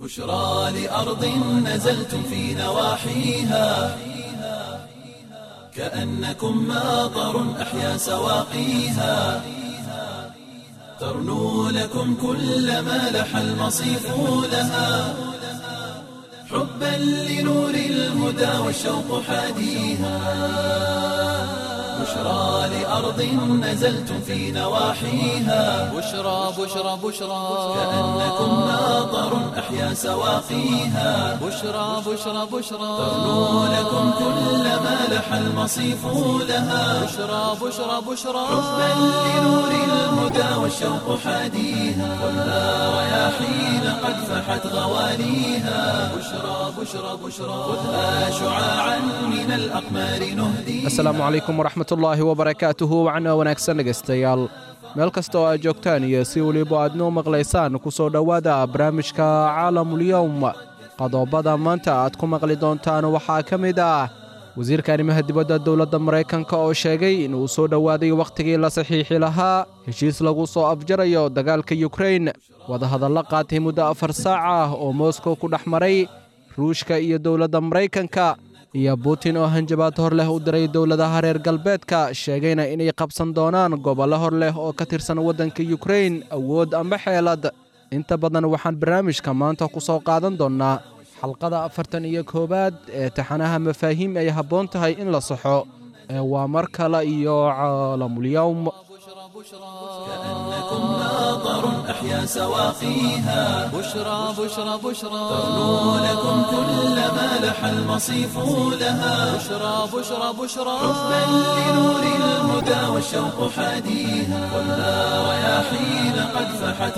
بشرى لأرض نزلتم في نواحيها كأنكم ماطر أحيا سواقيها ترنو لكم كل ما لح المصيف لها حبا لنور الهدى والشوق حاديها بشرى لأرض نزلتم في نواحيها بشرى بشرى بشرى كأنكم ماطر أحيا سواقيها بشرى بشرى بشرى ترنو لكم كل ما لح المصيف لها بشرى بشرى بشرى حبا لنور الهدى والشوق حاديها والنار رياحين قد فحت غواليها بشرى بشرى بشرى خذها شعاعا من الأقمار نهديها asalaamu calaykum waraxmatullaahi wabarakaatuhu wacna wanaagsan dhegaystayaal meel kasta oo aad joogtaan iyo si weliba aad noo maqlaysaan ku soo dhowaada barnaamijka caalamulyowm qodobada maanta aad ku maqli doontaan waxaa ka mid ah wasiirka arrimaha dibadda dowladda maraykanka oo sheegay inuu soo dhowaaday wakhtigii la saxiixi lahaa heshiis lagu soo afjarayo dagaalka yukrain wadahadalla qaatay muddo afar saac ah oo moskow ku dhex maray ruushka iyo dowladda maraykanka iyo butin oo hanjabaad hor leh u diray dowladaha reer galbeedka sheegayna inay qabsan doonaan gobollo hor leh oo ka tirsan waddanka yukrain awood amba xeelad inta badan waxaan barnaamijka maanta ku soo qaadan doonnaa xalqada afartan iyo koowaad ee taxanaha mafaahiim ay habboon tahay in la saxo ee waa mar kale iyo caalamulyowm كأنكم ماطر أحيا سواقيها بشرى بشرى بشرى ترنو لكم كل ما لح المصيف لها بشرى بشرى بشرى حبا لنور الهدى والشوق حاديها والنار رياحين قد فحت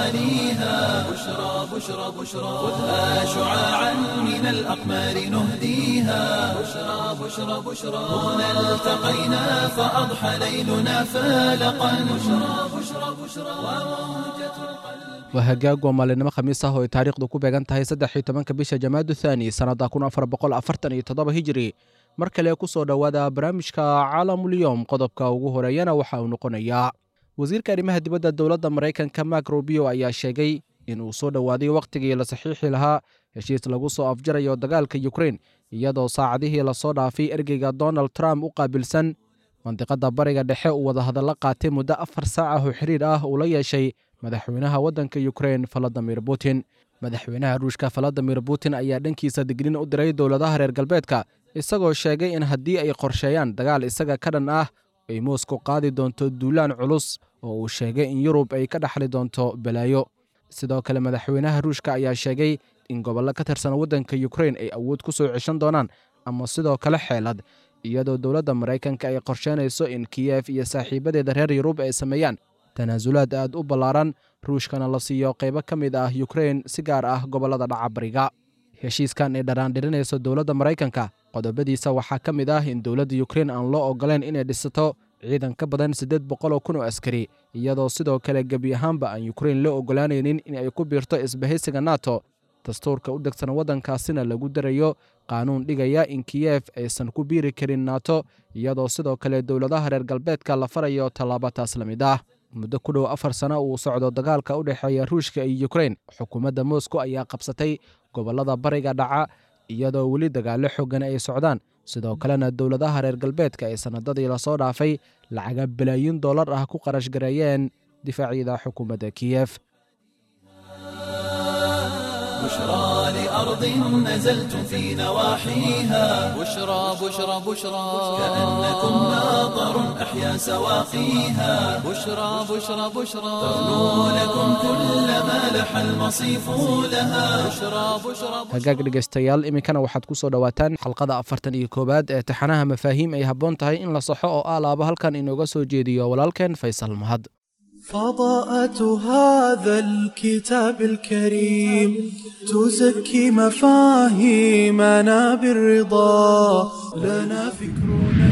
غواليها بشرى بشرى بشرى خذها شعاعا من الأقمار نهديها بشرى بشرى بشرى هنا التقينا فأضحى ليلنا فالقا بشرى بشرى بشرى وموجة القلب waa hagaag waa maalinimo khamiis ah oo ay taariikhdu ku beegan tahay saddex iyo tobanka bisha jamaadu thaani sannadda kun afar boqol afartan iyo toddoba hijiri mar kale ku soo dhowaada barnaamijka caalamulyowm qodobka ugu horeeyana waxa uu noqonayaa wasiirka arrimaha dibadda dowladda maraykanka mak rubio ayaa sheegay in uu soo dhowaaday wakhtigii la saxiixi lahaa heshiis lagu soo afjarayo dagaalka yukrain iyadoo saacadihii lasoo dhaafay ergeyga donald trump u qaabilsan mandiqadda bariga dhexe uu wadahadalla qaatay muddo afar saac ah oo xiriir ah uu la yeeshay madaxweynaha waddanka yukrain valadimir putin madaxweynaha ruushka valadimir putin ayaa dhankiisa dignin u diray dowladaha reer galbeedka isagoo sheegay in haddii ay qorsheeyaan dagaal isaga ka dhan ah ay moskow qaadi doonto duulaan culus oo uu sheegay in yurub ay ka dhaxli doonto balaayo sidoo kale madaxweynaha ruushka ayaa sheegay in gobollo ka tirsan waddanka yukrain ay awood ku soo ceshan doonaan ama sidoo kale xeelad iyadoo dowladda maraykanka ay qorsheynayso in kiyef iyo saaxiibadeeda reer yurub ay sameeyaan tanaasulaad aad u ballaaran ruushkana la siiyo qaybo ka mid ah yukrain si gaar ah gobollada dhaca bariga heshiiskan ay dharaandhirinayso dowladda maraykanka qodobadiisa waxaa ka mid ah in dowladda yukrain aan loo ogoleen inay dhisato ciidan ka badan siddeed boqoloo kun oo askari iyadoo sidoo kale gebi ahaanba aan yukrain loo ogolaanaynin in ay ku biirto isbahaysiga nato dastuurka u degsan waddankaasina lagu darayo qaanuun dhigaya in kiyef aysan ku biiri karin nato iyadoo sidoo kale dowladaha reer galbeedka la farayo tallaabo taas la mid ah muddo ku dhow afar sano uu socdo dagaalka u dhexeeya ruushka iyo yukrain xukuumadda moskow ayaa qabsatay gobollada bariga dhaca iyadoo weli dagaallo xoogan ay socdaan sidoo kalena dowladaha reer galbeedka ay sannadadii lasoo dhaafay lacaga balaayin dollar ah ku qarash gareeyeen difaacyada xukuumadda kiyef بشرى لأرض نزلتم في نواحيها بشرى بشرى بشرى كأنكم ماطر أحيا سواقيها بشرى بشرى بشرى ترنو لكم كل ما لح المصيف لها بشرى بشرى hagaag dhegaystayaal iminkana waxaad ku soo dhowaataan xalqada afartan iyo koowaad ee taxanaha mafaahiim ay habboon tahay in la saxo oo ah laaba halkan inooga soo jeediyo walaalkeen faysal mahad فضاءة هذا الكتاب الكريم تزكي مفاهيمنا بالرضا لنا فكرنا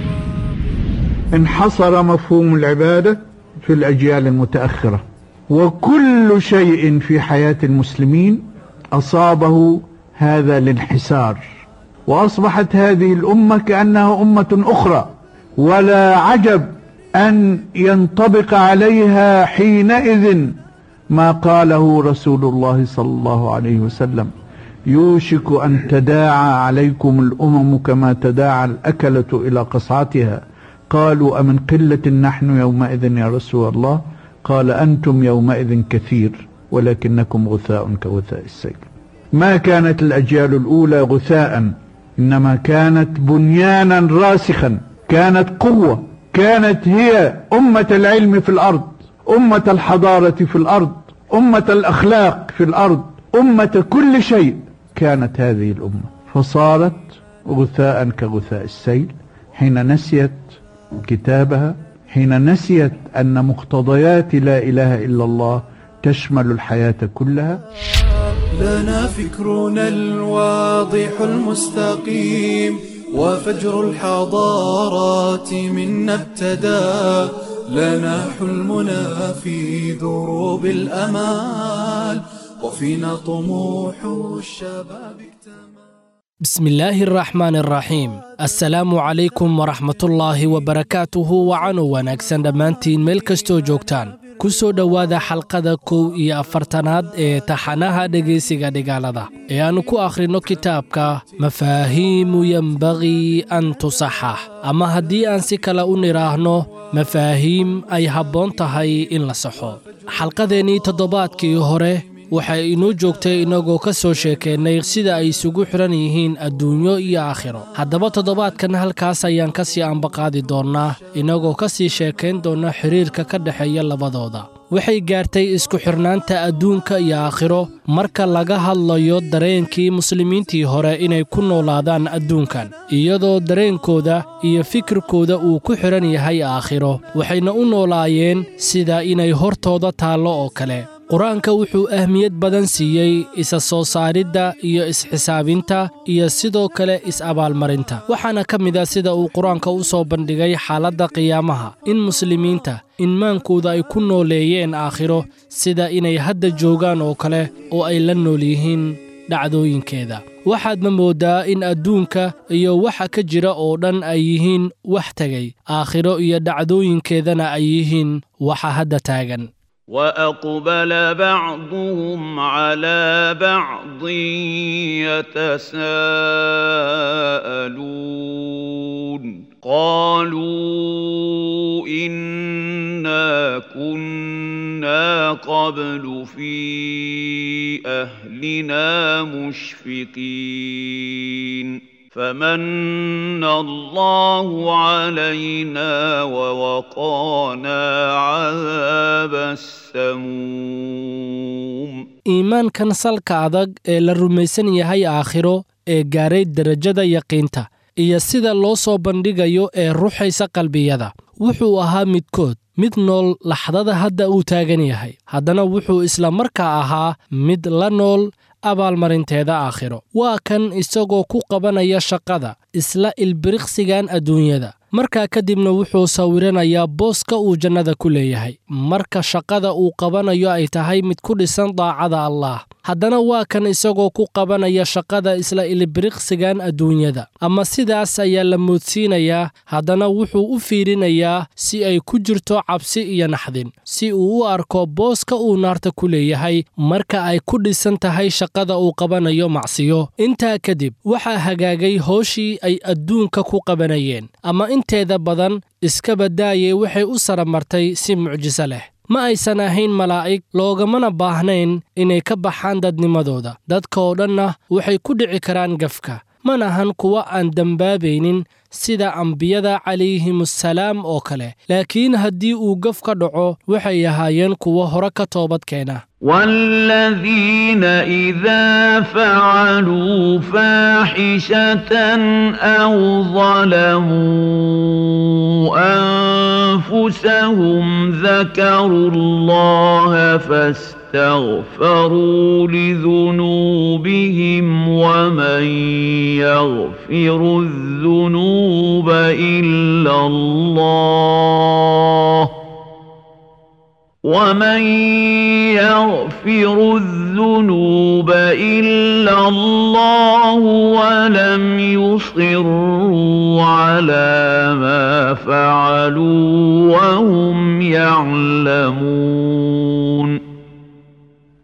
انحصر مفهوم العبادة في الأجيال المتأخرة وكل شيء في حياة المسلمين أصابه هذا الانحسار وأصبحت هذه الأمة كأنها أمة أخرى ولا عجب أن ينطبق عليها حينئذ ما قاله رسول الله صلى الله عليه وسلم يوشك أن تداعى عليكم الأمم كما تداعى الأكلة إلى قصعتها قالوا أمن قلة نحن يومئذ يا رسول الله قال أنتم يومئذ كثير ولكنكم غثاء كغثاء السيل ما كانت الأجيال الأولى غثاء إنما كانت بنيانا راسخا كانت قوة كانت هي أمة العلم في الأرض أمة الحضارة في الأرض أمة الأخلاق في الأرض أمة كل شيء كانت هذه الأمة فصارت غثاء كغثاء السيل حين نسيت كتابها حين نسيت أن مقتضيات لا إله إلا الله تشمل الحياة كلها لنا فكرنا الواضح المستقيم وفجر الحضارات منا ابتدى لنا حلمنا في دروب الأمال وفينا طموح الشباب اكتمل بسم الله الرحمن الرحيم assalaamu calaykum waraxmatullaahi wabarakaatuhu wacanu wanaagsan dhammaantiin meel kastoo joogtaan ku soo dhowaada xalqada kow iyo afartanaad ee taxanaha dhegaysiga dhigaalada ee aannu ku akhrinno kitaabka mafaahiimu yembagii an tusaxax ama haddii aan si kale u nidhaahno mafaahiim ay habboon tahay in la saxo xalqadeennii toddobaadkii hore waxay inoo joogtay innagoo ka soo sheekeennay sida ay isugu xidhan yihiin adduunyo iyo aakhiro haddaba toddobaadkan halkaas ayaan ka sii ambaqaadi doonnaa innagoo ka sii sheekayn doonna xidhiirka ka dhexeeya labadooda waxay gaartay isku xidhnaanta adduunka iyo aakhiro marka laga hadlayo dareenkii muslimiintii hore inay ku noolaadaan adduunkan iyadoo dareenkooda iyo fikirkooda uu ku xidhan yahay aakhiro waxayna u noolaayeen sida inay hortooda taallo oo kale qur-aanka wuxuu ahmiyad badan siiyey isa soo saaridda iyo isxisaabinta iyo sidoo kale is-abaalmarinta waxaana ka mid a sida uu qur-aanka u soo bandhigay xaaladda qiyaamaha in muslimiinta inmaankooda ay ku nooleeyeen aakhiro sida inay hadda joogaan oo kale oo ay la nool yihiin dhacdooyinkeeda waxaadna mooddaa in adduunka iyo waxa ka jira oo dhan ay yihiin wax tegay aakhiro iyo dhacdooyinkeedana ay yihiin waxa hadda taagan واقبل بعضهم على بعض يتساءلون قالوا انا كنا قبل في اهلنا مشفقين فمن الله علينا ووقانا عذاب السموم iimaankan salka adag ee la rumaysan yahay aakhiro ee gaaray derajada yaqiinta iyo sida loo soo bandhigayo ee ruxaysa qalbiyada wuxuu ahaa midkood mid nool laxdada hadda uu taagan yahay haddana wuxuu isla markaa ahaa mid la nool abaalmarinteeda aakhiro waa kan isagoo ku qabanaya shaqada isla ilbiriqsigan adduunyada markaa kadibna wuxuu sawiranayaa booska uu jannada ku leeyahay marka shaqada uu qabanayo ay tahay mid ku dhisan daacada allaah haddana waa kan isagoo ku qabanaya shaqada isla ilbiriqsigan adduunyada ama sidaas ayaa la moodsiinayaa haddana wuxuu u fiirinayaa si ay ku jirto cabsi iyo naxdin si uu u arko booska uu naarta ku leeyahay marka ay ku dhisan tahay shaqada uu qabanayo macsiyo intaa kadib waxaa hagaagay hooshii ay adduunka ku qabanayeen ama inteeda badan iska badaayay waxay u saramartay si mucjiso leh ma aysan ahayn malaa'ig loogamana baahnayn inay ka baxaan dadnimadooda dadka oo dhanna waxay ku dhici karaan gafka manahan kuwa aan dembaabaynin sida ambiyada calayhimusalaam oo kale laakiin haddii uu gaf ka dhaco waxay ahaayeen kuwo hore ka toobad keena والذين إذا فعلوا فاحشة أو ظلموا أنفسهم ذكروا الله فاستغفروا لذنوبهم ومن يغفر الذنوب إلا الله ومن يغفر الذنوب إلا الله ولم يصروا على ما فعلوا وهم يعلمون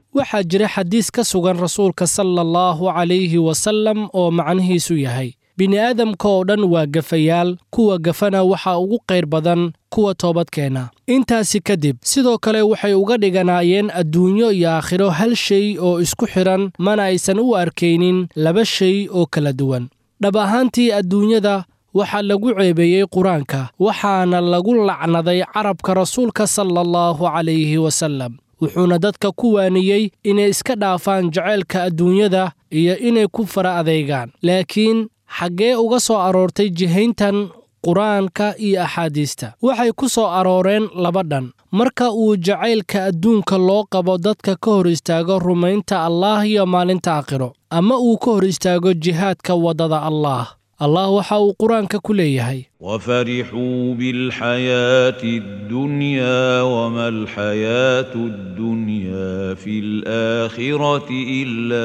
waxaa jira xadiis ka sugan rasuulka sala allahu calayhi wasallam oo macnihiisu yahay bini'aadamka oo dhan waa gafayaal kuwa gafana waxaa ugu qayr badan kuwa toobadkeena intaasi kadib sidoo kale waxay uga dhiganaayeen adduunyo iyo aakhiro hal shay oo isku xidhan mana aysan u arkaynin laba shay oo kala duwan dhab ahaantii adduunyada waxaa lagu ceebeeyey qur-aanka waxaana lagu lacnaday carabka rasuulka sala allahu calayhi wasallam wuxuuna dadka ku waaniyey inay iska dhaafaan jaceylka adduunyada iyo inay ku fara adeegaan laakiin xaggee uga soo aroortay jihayntan qur-aanka iyo axaadiista waxay ku soo arooreen laba dhan marka uu jacaylka adduunka loo qabo dadka ka hor istaago rumaynta allaah iyo maalinta aakhiro ama uu ka hor istaago jihaadka waddada allaah allah waxa uu qur-aanka ku leeyahay وفرحوا بالحياة الدنيا وما الحياة الدنيا في الآخرة إلا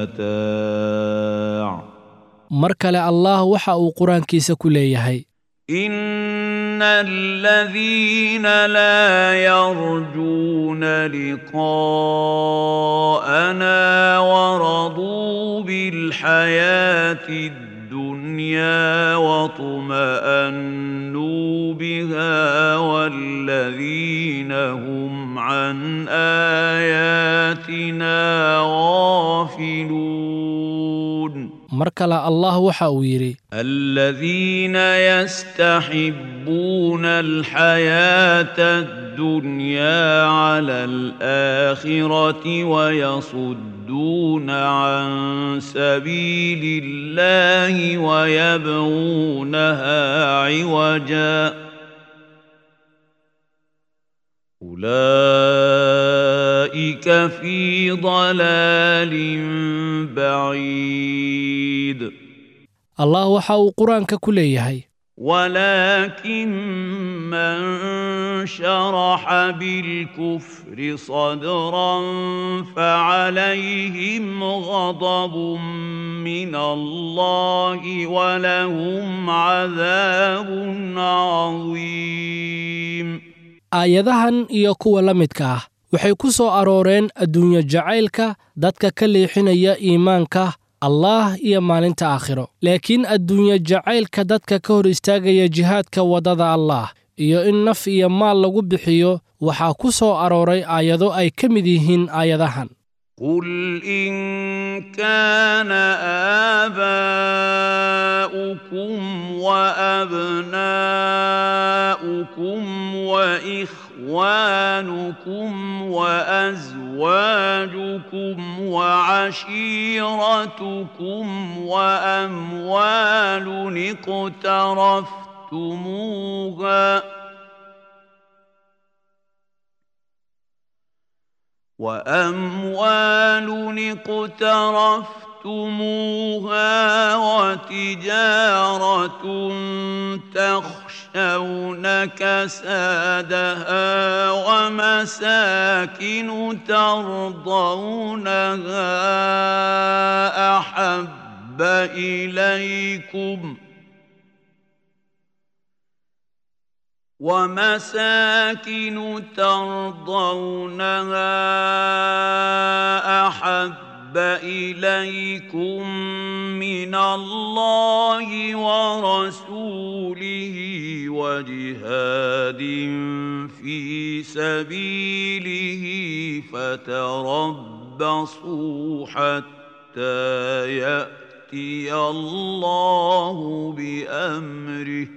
متاع mar kale allah waxa uu qur-aankiisa ku leeyahay إن الذين لا يرجون لقاءنا ورضوا بالحياة الدنيا واطمأنوا بها والذين هم عن آياتنا غافلون mar kale allah waxa uu yidhi الذين يستحبون الحياة الدنيا على الآخرة ويصدون عن سبيل الله ويبغونها عوجا أولئك في ضلال بعيد allah waxa uu qur-aanka ku leeyahay ولكن من شرح بالكفر صدرا فعليهم غضب من الله ولهم عذاب عظيم aayadahan iyo kuwa la midka ah waxay ku soo arooreen adduunyo jacaylka dadka ka leexinaya iimaanka allaah iyo maalinta aakhiro laakiin adduunyo jacaylka dadka ka hor istaagaya jihaadka waddada allaah iyo in naf iyo maal lagu bixiyo waxaa ku soo arooray aayado ay ka mid yihiin aayadahan قل إن كان آباؤكم وأبناؤكم وإخوانكم وأزواجكم وعشيرتكم وأموال اقترفتموها وأموال اقترفتموها وتجارة تخشون كسادها ومساكن ترضونها أحب إليكم ۖ ومساكن ترضونها احب اليكم من الله ورسوله وجهاد في سبيله فتربصوا حتى ياتي الله بامره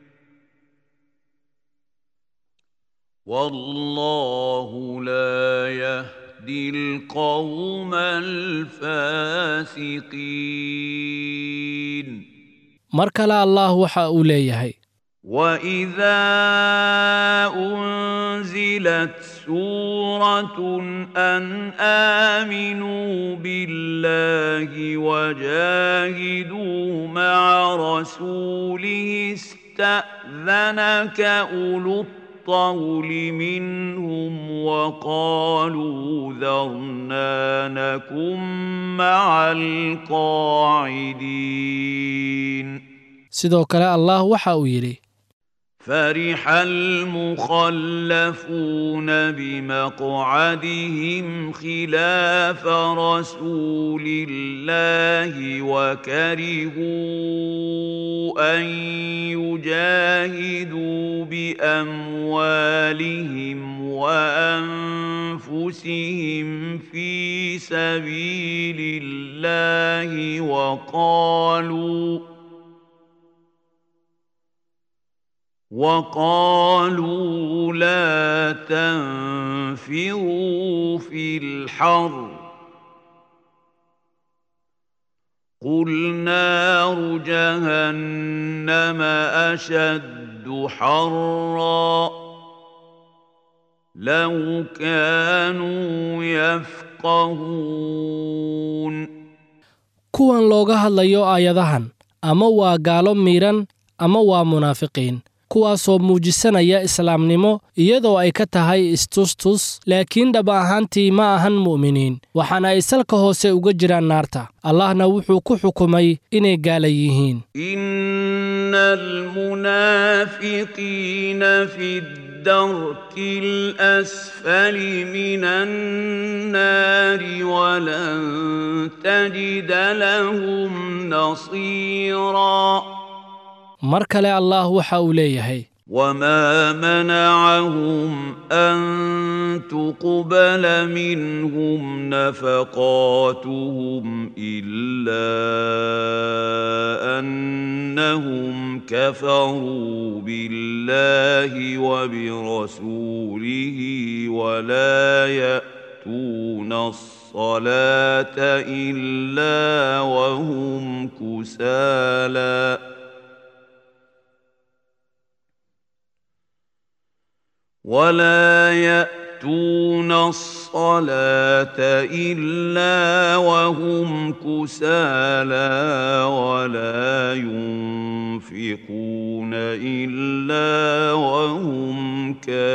والله لا يهدي القوم الفاسقين mar kale allah waxa uu leeyahay واذا انزلت سوره ان امنوا بالله وجاهدوا مع رسوله استاذنك اولو الطول منهم وقالوا ذرنا نكن مع القاعدين sidoo kale allah waxa uu yidhi فرح المخلفون بمقعدهم خلاف رسول الله وكرهوا ان يجاهدوا باموالهم وانفسهم في سبيل الله وقالوا وقالوا لا تنفروا في الحر قل نار جهنم اشد حرا لو كانوا يفقهون kuwan looga hadlayo aayadahan ama waa gaalo miidhan ama waa munaafiqiin kuwaasoo muujisanaya islaamnimo iyadoo ay ka tahay istustus laakiin dhab ahaantii ma ahan mu'miniin waxaana ay salka hoose uga jiraan naarta allahna wuxuu ku xukumay inay gaala yihiin إن المنافقين في الدرك الأسفل من النار ولن تجد لهم نصيرا mar kale allah waxa uu leeyahay وما منعهم أن تقبل منهم نفقاتهم إلا أنهم كفروا بالله وبرسوله ولا يأتون الصلاة إلا وهم كسالى ولا يأتون الصلاة إلا وهم كسالى ولا ينفقون إلا وهم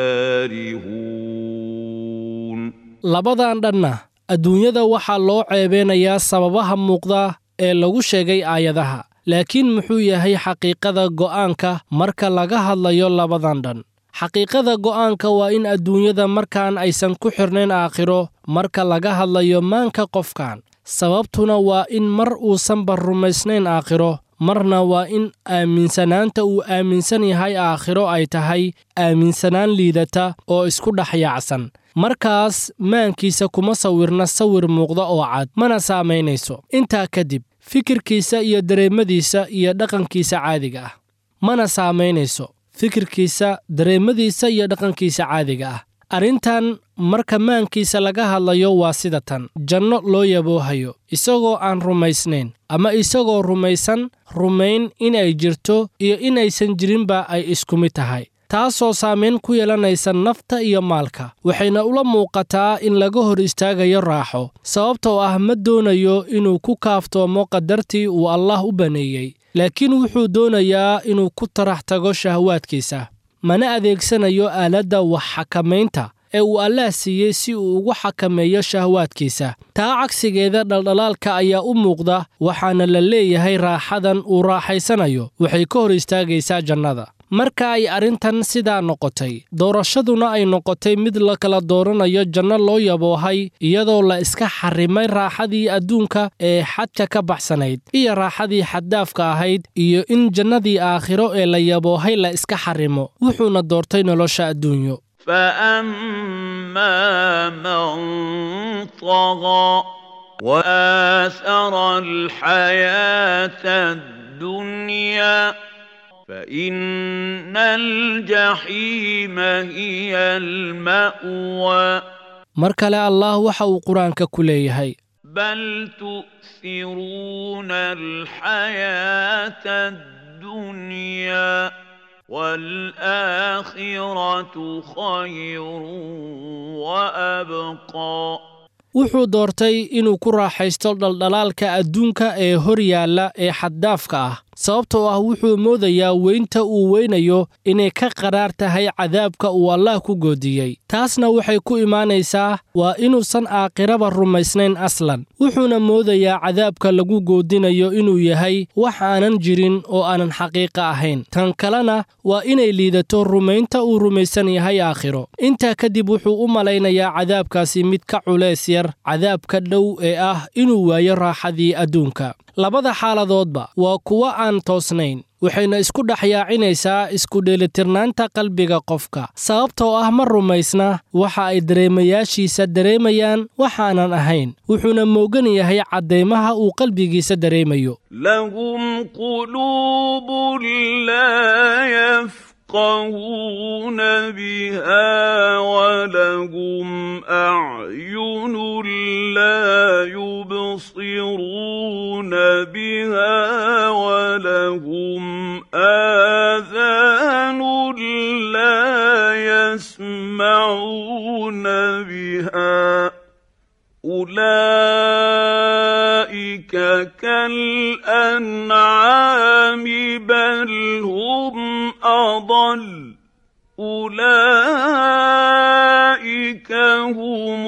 كارهون labadan dhanna adduunyada waxaa loo ceebeynayaa sababaha muuqda ee lagu sheegay aayadaha laakiin muxuu yahay xaqiiqada go'aanka marka laga hadlayo labadan dhan xaqiiqada go'aanka waa in adduunyada markaan aysan ku xirnayn aakhiro marka laga hadlayo maanka qofkan sababtuna waa in mar uusanba rumaysnayn aakhiro marna waa in aaminsanaanta uu aaminsan yahay aakhiro ay tahay aaminsanaan liidata oo isku dhex yaacsan markaas maankiisa kuma sawirna sawir muuqda oo cad mana saamaynayso intaa kadib fikirkiisa iyo dareemadiisa iyo dhaqankiisa caadiga ah mana saamaynayso fikirkiisa dareemadiisa iyo dhaqankiisa caadiga ah arrintan marka maankiisa laga hadlayo waa sida tan janno loo yaboohayo isagoo aan rumaysnayn ama isagoo rumaysan rumayn inay jirto iyo inaysan jirinba ay isku mid tahay taasoo saamayn ku yeelanaysa nafta iyo maalka waxayna ula muuqataa in laga hor istaagayo raaxo sababtoo ah ma doonayo inuu ku kaaftoomo qadartii uu allah u baneeyey laakiin wuxuu doonayaa inuu ku tarax tago shahwaadkiisa mana adeegsanayo aaladda wax xakamaynta ee uu allaah siiyey si uu ugu xakameeyo shahwaadkiisa taa cagsigeeda dhaldhalaalka ayaa u muuqda waxaana la leeyahay raaxadan uu raaxaysanayo waxay ka hor istaagaysaa jannada marka ay arrintan sidaa noqotay doorashaduna ay noqotay mid la kala dooranayo janno loo yaboohay iyadoo la iska xarrimay raaxadii adduunka ee xadka ka baxsanayd iyo raaxadii xaddaafka ahayd iyo in jannadii aakhiro ee la yaboohay la iska xarrimo wuxuuna doortay nolosha adduunyo فأما من طغى وآثر الحياة الدنيا فإن الجحيم هي المأوى mar kale allah waxa uu qur-aanka ku leeyahay بل تؤثرون الحياة الدنيا والآخرة خير وأبقى wuxuu doortay inuu ku raaxaysto dhaldhalaalka adduunka ee hor yaalla ee xaddaafka ah sababtoo ah wuxuu moodayaa weynta uu weynayo inay ka qaraar tahay cadaabka uu allaah ku goodiyey taasna waxay ku imaanaysaa waa inuusan aakhiraba rumaysnayn aslan wuxuuna moodayaa cadaabka lagu goodinayo inuu yahay wax aanan jirin oo aanan xaqiiqa ahayn tan kalena waa inay liidato rumaynta uu rumaysan yahay aakhiro intaa kadib wuxuu u malaynayaa cadaabkaasi mid ka culays yar cadaabka dhow ee ah inuu waayo raaxadii adduunka labada xaaladoodba waa kuwo aan toosnayn waxayna isku dhex yaacinaysaa isku dheelitirnaanta qalbiga qofka sababtoo ah ma rumaysna waxa ay dareemayaashiisa dareemayaan waxaanan ahayn wuxuuna moogan yahay caddaymaha uu qalbigiisa dareemayo لهم قلوب لا يفقهون بها ولهم أعين لا يبصرون بها ولهم آذان لا يسمعون بها أولئك كالأنعام بل هم أضل أولئك هم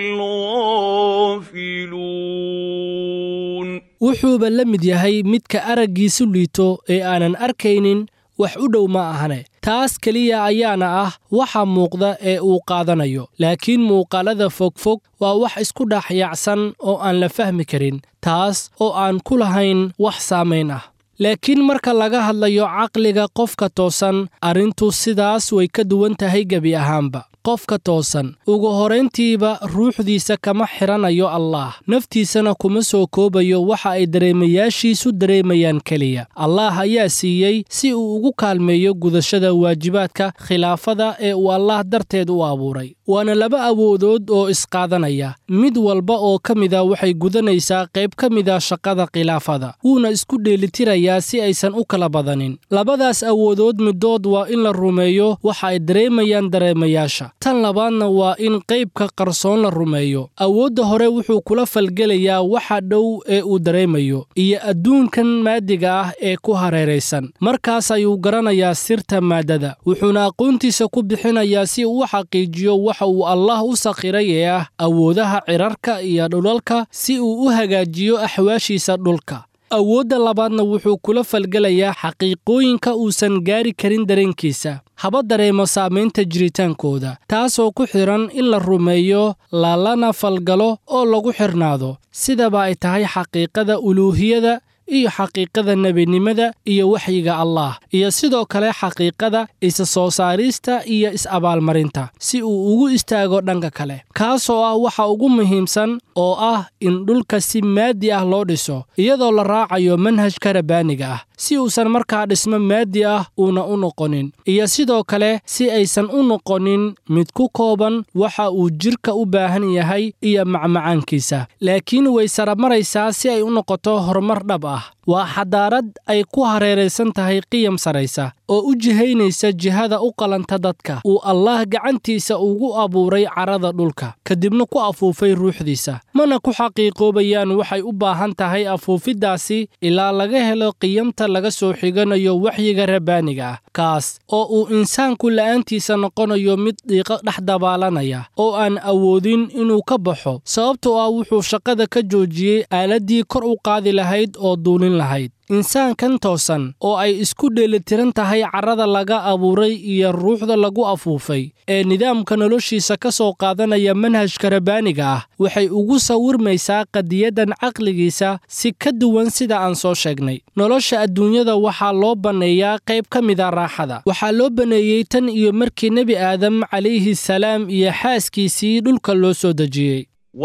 الغافلون wuxuuba la mid yahay midka araggiisu liito ee aanan arkaynin wax u dhow ma ahane taas keliya ayaana ah waxa muuqda ee uu qaadanayo laakiin muuqaalada fogfog waa wax isku dhex yaacsan oo aan la fahmi karin taas oo aan ku lahayn wax saamayn ah laakiin marka laga hadlayo caqliga qofka toosan arrintu sidaas way ka duwan tahay gebi ahaanba qofka toosan ugu horayntiiba ruuxdiisa kama xidhanayo allaah naftiisana kuma soo koobayo waxa ay dareemayaashiisu dareemayaan keliya allaah ayaa siiyey si uu ugu kaalmeeyo gudashada waajibaadka khilaafada ee uu allaah darteed u abuuray waana laba awoodood oo isqaadanaya mid walba oo ka mida waxay gudanaysaa qayb ka mida shaqada khilaafada wuuna isku dheelitirayaa si aysan u kala badanin labadaas awoodood middood waa in la rumeeyo waxa ay dareemayaan dareemayaasha tan labaadna waa in qaybka qarsoon la rumeeyo awoodda hore wuxuu kula falgelayaa waxa dhow ee uu dareemayo iyo adduunkan maadiga ah ee ku hareeraysan markaas ayuu garanayaa sirta maaddada wuxuuna aqoontiisa ku bixinayaa si uu u xaqiijiyo waxa uu allaah u sakhiray ee ah awoodaha cirarka iyo dhulalka si uu u hagaajiyo axwaashiisa dhulka awoodda labaadna wuxuu kula falgelayaa xaqiiqooyinka uusan gaari karin dareenkiisa haba dareemo saamaynta jiritaankooda taasoo ku xidhan in la rumeeyo lalana falgalo oo lagu xidhnaado sidaba ay tahay xaqiiqada uluuhiyada iyo xaqiiqada nebinimada iyo waxyiga allaah iyo sidoo kale xaqiiqada isa soo saarista iyo is-abaalmarinta si uu ugu istaago dhanka kale kaasoo ah waxa ugu muhiimsan oo ah in dhulka si maadi ah loo dhiso iyadoo la raacayo manhajka rabbaaniga ah si uusan markaa dhismo maadi ah uuna u noqonin iyo sidoo kale si aysan u noqonin mid ku kooban waxa uu jidhka u baahan yahay iyo macmacaankiisa laakiin way saramaraysaa si ay u noqoto horumar dhab ah waa xadaarad ay ku hareeraysan tahay qiyam saraysa oo u jihaynaysa jihada u qalanta dadka uu allaah gacantiisa ugu abuuray carrada dhulka kadibna ku afuufay ruuxdiisa mana ku xaqiiqoobayaan waxay u baahan tahay afuufiddaasi ilaa laga helo qiyamta laga soo xiganayo waxyiga rabbaaniga ah kaas oo uu insaanku la'aantiisa noqonayo mid dhiiqo dhex dabaalanaya oo aan awoodin inuu ka baxo sababtoo ah wuxuu shaqada ka joojiyey aaladdii kor u qaadi lahayd oo duulin lahayd insaankan toosan oo ay isku dheelitiran tahay carrada laga abuuray iyo ruuxda lagu afuufay ee nidaamka noloshiisa ka soo qaadanaya manhajka rabbaaniga ah waxay ugu sawirmaysaa qadiyaddan caqligiisa si ka duwan sida aan soo sheegnay nolosha adduunyada waxaa loo banneeyaa qayb ka mida raaxada waxaa loo banneeyey tan iyo markii nebi aadam calayhi salaam iyo xaaskiisii dhulka loo soo dejiyey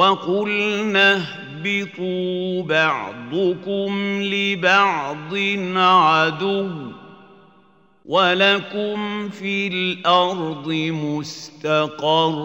وقلنا اهبطوا بعضكم لبعض عدو ولكم في الارض مستقر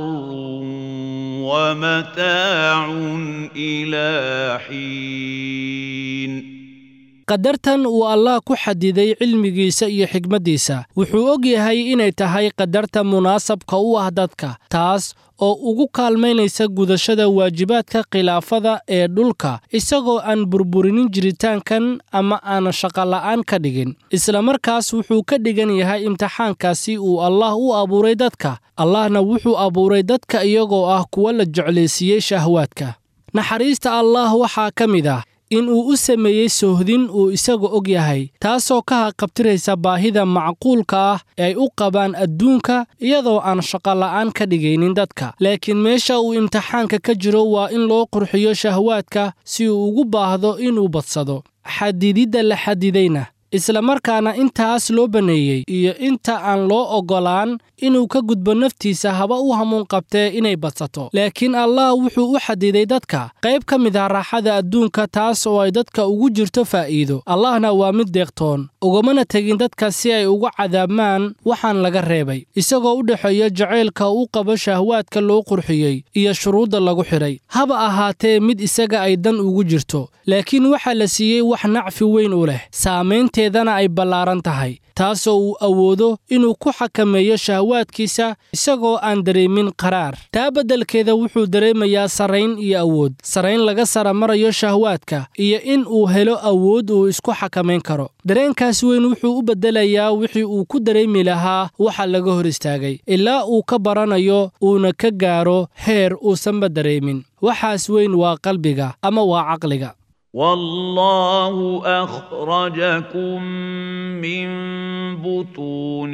ومتاع الى حين qadartan uu allah ku xadiday cilmigiisa iyo xigmaddiisa wuxuu og yahay inay tahay qadarta munaasabka u ah dadka taas oo ugu kaalmaynaysa gudashada waajibaadka khilaafada ee dhulka isagoo aan burburinin jiritaankan ama aan shaqola'aan ka dhigin islamarkaas wuxuu ka dhigan yahay imtixaankaasi uu allah u abuuray dadka allahna wuxuu abuuray dadka iyagoo ah kuwa la jeclaysiiyey shahwaadka naxariista allah waxaa ka mid ah in uu u sameeyey sohdin uu isaga og yahay taasoo ka haqabtiraysa baahida macquulka ah ee ay u qabaan adduunka iyadoo aan shaqola'aan ka dhigaynin dadka laakiin meesha uu imtixaanka ka jiro waa in loo qurxiyo shahwaadka si uu ugu baahdo inuu badsado xadididda la xadidayna islamarkaana intaas loo banneeyey iyo inta aan loo oggolaan inuu ka gudbo naftiisa haba u hamuun qabtee inay badsato laakiin allah wuxuu u xadiday dadka qayb ka mid ah raaxada adduunka taas oo ay dadka ugu jirto faa'iido allahna waa mid deeqtoon ugamana tegin dadka si ay uga cadaabmaan waxaan laga reebay isagoo u dhexeeya jacaylka u qabo shahwaadka loo qurxiyey iyo shuruudda lagu xidhay haba ahaatee mid isaga ay dan ugu jirto laakiin waxaa la siiyey wax nacfi weyn u leh saamaynteedana ay ballaaran tahay taasoo uu awoodo inuu ku xakameeyo shahwaadkiisa isagoo aan dareemin qaraar taa beddelkeeda wuxuu dareemayaa sarrayn iyo awood sarrayn laga sara marayo shahwaadka iyo in uu helo awood uu isku xakamayn karo dareenkaas weyn wuxuu u beddelayaa wixii uu ku dareemi lahaa waxa laga hor istaagay ilaa uu ka baranayo uuna ka gaaro heer uusanba dareemin waxaas weyn waa qalbiga ama waa caqliga والله أخرجكم من بطون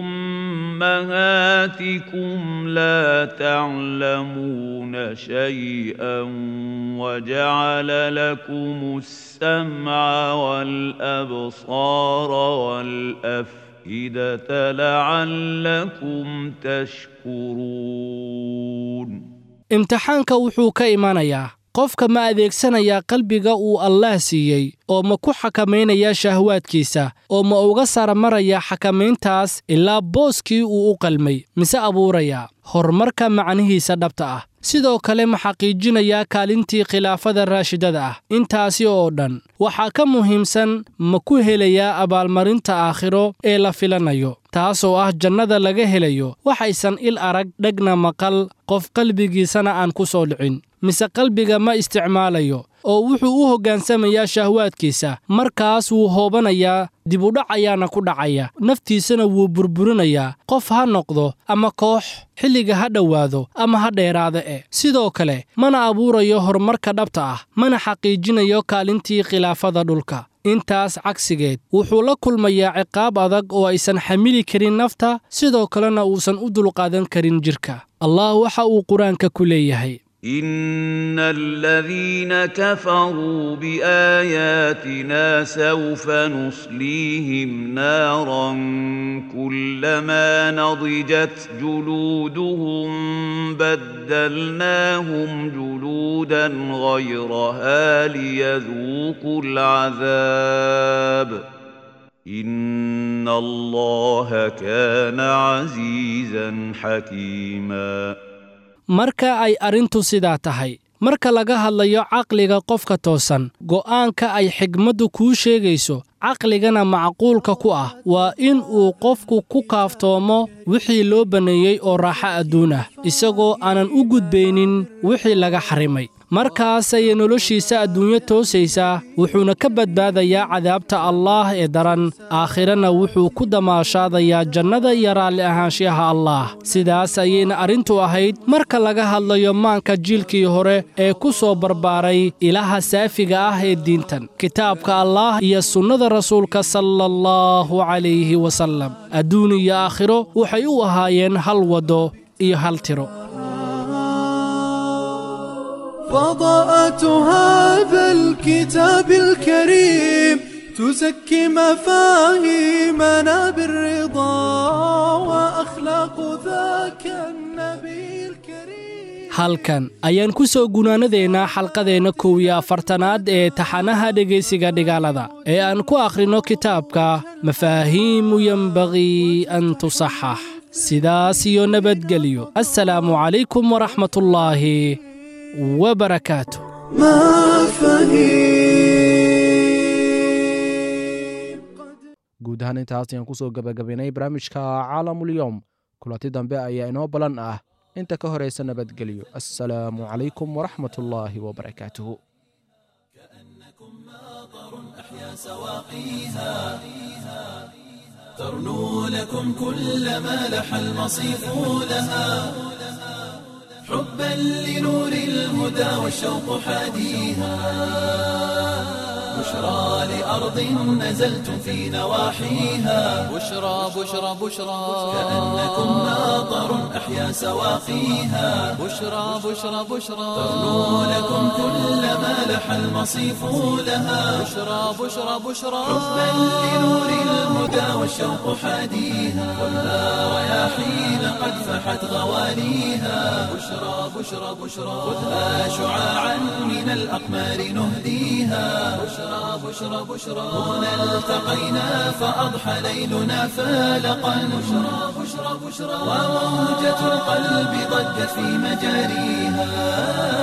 أمهاتكم لا تعلمون شيئا وجعل لكم السمع والأبصار والأفئدة لعلكم تشكرون imtixaanka wuxuu ka imanayaa qofka ma adeegsanayaa qalbiga uu allaah siiyey oo ma ku xakamaynayaa shahwaadkiisa oo ma uga sara marayaa xakamayntaas ilaa booskii uu u qalmay mise abuurayaa horumarka macnihiisa dhabta ah sidoo kale ma xaqiijinayaa kaalintii khilaafada raashidada ah intaasi oo dhan waxaa ka muhiimsan ma ku helayaa abaalmarinta aakhiro ee la filanayo taasoo ah jannada laga helayo waxaysan il arag dhegna maqal qof qalbigiisana aan ku soo dhicin mise qalbiga ma isticmaalayo oo wuxuu u hoggaansamayaa shahwaadkiisa markaas wuu hoobanayaa dibudhac ayaana ku dhacaya naftiisana wuu burburinayaa qof ha noqdo ama koox xilliga ha dhowaado ama ha dheeraada e sidoo kale mana abuurayo horumarka dhabta ah mana xaqiijinayo kaalintii khilaafada dhulka intaas cagsigeed wuxuu la kulmayaa ciqaab adag oo aysan xamili karin nafta sidoo kalena uusan u dulqaadan karin jidhka allah waxa uu qur-aanka ku leeyahay إن الذين كفروا بآياتنا سوف نصليهم نارا كلما نضجت جلودهم بدلناهم جلودا غيرها ليذوقوا العذاب إن الله كان عزيزا حكيما marka ay arrintu sidaa tahay marka laga hadlayo caqliga qofka toosan go'aanka ay xigmaddu kuu sheegayso caqligana macquulka ku ah waa in uu qofku ku kaaftoomo wixii loo banneeyey oo raaxo adduun ah isagoo aanan u gudbaynin wixii laga xarimay markaas ayay noloshiisa adduunyo toosaysaa wuxuuna ka badbaadayaa cadaabta allaah ee daran aakhirana wuxuu ku damaashaadayaa jannada iyo raalli ahaanshiyaha allaah sidaas ayayna arrintu ahayd marka laga hadlayo maanka jiilkii hore ee ku soo barbaaray ilaha saafiga ah ee diintan kitaabka allaah iyo sunnada rasuulka sala allahu calayhi wasallam adduun iyo aakhiro waxay u ahaayeen hal waddo iyo hal tiro فضاءة هذا الكتاب الكريم تزكي مفاهيمنا بالرضا وأخلاق ذاك النبي الكريم halkan ayaan ku soo gunaanadeennaa xalqadeenna kow iyo afartanaad ee taxanaha dhegaysiga dhigaalada ee aan ku akhrinno kitaabka mafaahiimu yenbagii an tusaxax sidaas iyo nabadgelyo assalaamu calaykum waraxmatullaahi وبركاته ما فهيم ahaan intaas ayaan kusoo gebagabaynay barnaamijka caalamulyoom kulanti dambe ayaa inoo balan ah inta ka horaysa nabadgelyo assalaamu calaykum waraxmat ullaahi wabarakaatuhu ترنو لكم كل ما لح المصيف لها حبا لنور الهدى والشوق حاديها بشرى لأرض نزلتم في نواحيها بشرى بشرى بشرى كأنكم ماطر أحيا سواقيها بشرى بشرى بشرى ترنو لكم كل ما لح المصيف لها بشرى بشرى بشرى حبا لنور الهدى والشوق حاديها خذها رياحين قد فحت غواليها بشرى بشرى بشرى خذها شعاعا من الأقمار نهديها بشرى بشرى بشرى هنا التقينا فأضحى ليلنا فالقا بشرى بشرى بشرى وموجة القلب ضجت في مجاريها